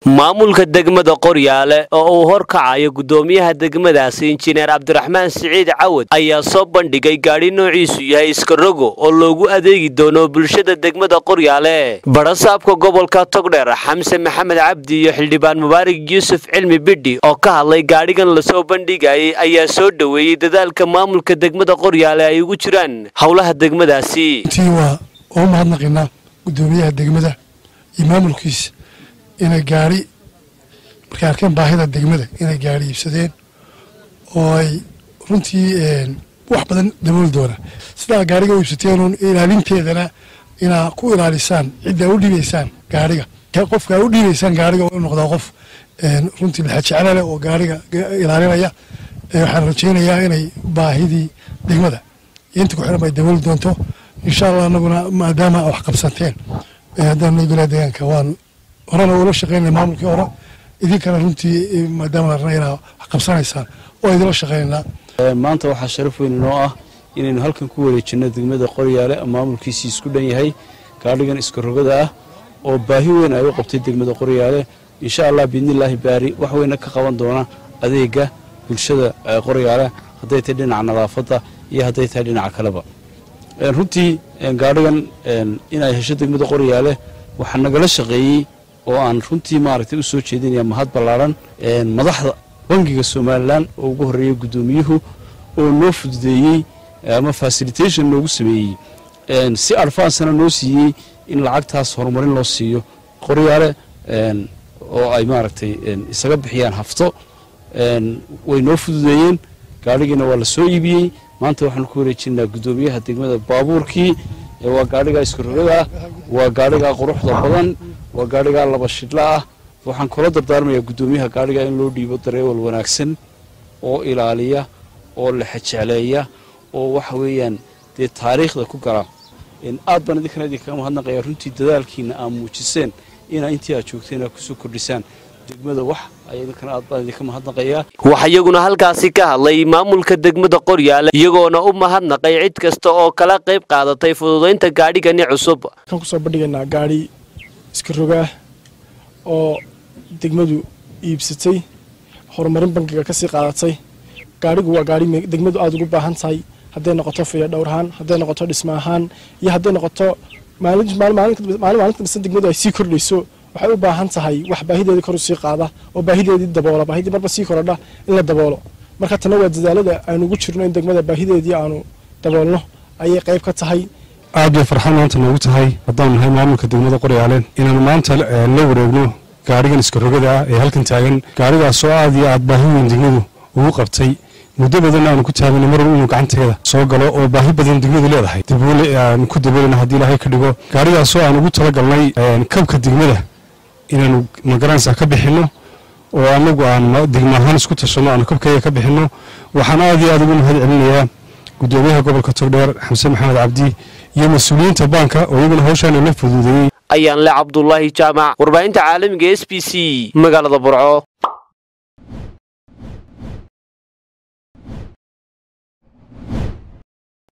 maamulka degmada qoryaale oo uu horkacayo guddoomiyaha degmadaasi injineer cabdiraxmaan siciid cawad ayaa soo bandhigay gaadhi noociisu yahay iskarogo oo loogu adeegi doono bulshada degmada qoryaale barasaabka gobolka togdheer xamse maxamed cabdi iyo xildhibaan mubaarak yuusuf cilmi bidhi oo ka hadlay gaadhigan lasoo bandhigayay ayaa soo dhoweeyey dadaalka maamulka degmada qoryaale ay ugu jiraan howlaha degmadaasi intii waa oo mahadnaqinaa guddoomiyaha degmada iyo maamulkiisa inay gaari markay arkeen baahida degmada inay gaari iibsadeen oo ay runtii wax badan dabooli doonaan sidaa gaariga u iibsateenuun ilaalinteedana inaa ku ilaalisaan ciddaa u dhiibaysaan gaariga qofkaa u dhiibaysaan gaariga u noqdaa qof runtii laxajeclale oo gaariga ilaalinaya waxaan rajaynayaa inay baahidii degmada iyo inta ku xiran ay dabooli doonto insha allah anaguna maadaama wax qabsateen haddaan nagula deegaanka waan horena ula shaqeynaya maamulkii hore idinkana runtii maadaama la rabna inaa wax qabsanaysaan oo idinla shaqeynaynaa maanta waxaa sharaf weyn inoo ah inaynu halkan ku wareejinno degmada qoryaale maamulkiisii isku dhan yahay gaadhigan iskarogada ah oo baahi weyn ay u qabtay degmada qoryaale insha allah biidnillaahi baari wax weyna ka qaban doona adeega bulshada qoryaale hadday tahay dhinaca nadaafadda iyo hadday tahay dhinaca kaleba runtii gaadhigan inay hesho degmada qoryaale waxaa nagala shaqeeyey oo aan runtii maaragtay u soo jeedinaya mahad ballaaran madaxda bangiga somalilan oo ugu horreeyey guddoomiyuhu oo noo fududeeyey ama facilitation noogu sameeyey si advansana noo siiyey in lacagtaas horumarin loo siiyo qoryaale oo ay maaragtay isaga bixiyaan hafto way noo fududeeyeen gaadhigiina waa la soo iibiyey maanta waxaanu ku wareejinaa guddoomiyaha degmada baabuurkii waa gaadhigaa iskarogada ah waa gaadhigaa quruxda badan waa gaadhigaa laba shidla ah waxaan kula dardaarmayaa guddoomiyaha gaadhigaa in loo dhiibo dareewal wanaagsan oo ilaaliya oo lexejecleeya oo waxa weeyaan dee taariikhda ku gala aad baan idinkana idinkaga mahadnaqaya runtii dadaalkiina aad muujiseen inaa intii aad joogteen aad kusoo kordhisaan degmada wax idinkana aad baan idinka mahadnaqayaa waxaa iyaguna halkaasi ka hadlay maamulka degmada qoryaale iyagoona u mahadnaqay cid kasta oo kala qayb qaadatay fududaynta gaadhigani cusub kan kusoo bandhigaynaa gaadhi iska roga ah oo degmadu iibsatay horumarin bangiga kasii qaadatay gaadhigu waa gaadhi degmadu aada ugu baahan tahay hadday noqoto fiyo dhowrahaan hadday noqoto dhisma ahaan iyo hadday noqoto maalin kasta degmadu ay sii kordhayso waxay u baahan tahay wax baahideedii kor usii qaada oo baahideedii daboola baahidii marba sii korodha in la daboolo marka tana waa dadaalada aynu ugu jirno in degmada baahideedii aanu daboolno ayay qayb ka tahay aad bay farxad maanta noogu tahay haddaan nahay maamulka degmada qoryaale inaanu maanta la wareegno gaadhigan iskarogada ah ee halkan taagan gaadhigaasoo aad iyo aad baahi weyn degmadu ugu qabtay muddo badanna aanu ku taagana mar inuu gacanteeda soo galo oo baahi badan degmadu leedahay daboole aanu ku daboolana haddii ilaahay ka dhigo gaadhigaasoo aan ugu talagalnay kabka degmada inaanu magaranaysaa ka bixinno oo anagu aan degmo ahaan isku tashanno aanu kabkayga ka bixinno waxaan aad iyo aad ugu mahad celinayaa guddoomiyaha gobolka togdheer xamse maxamed cabdi iyo mas-uuliyiinta baanka oo iyaguna hawshaana la fuduudeeyey ayaan le cabdulaahi jaamac warbaahinta caalamiga s b c magaalada burco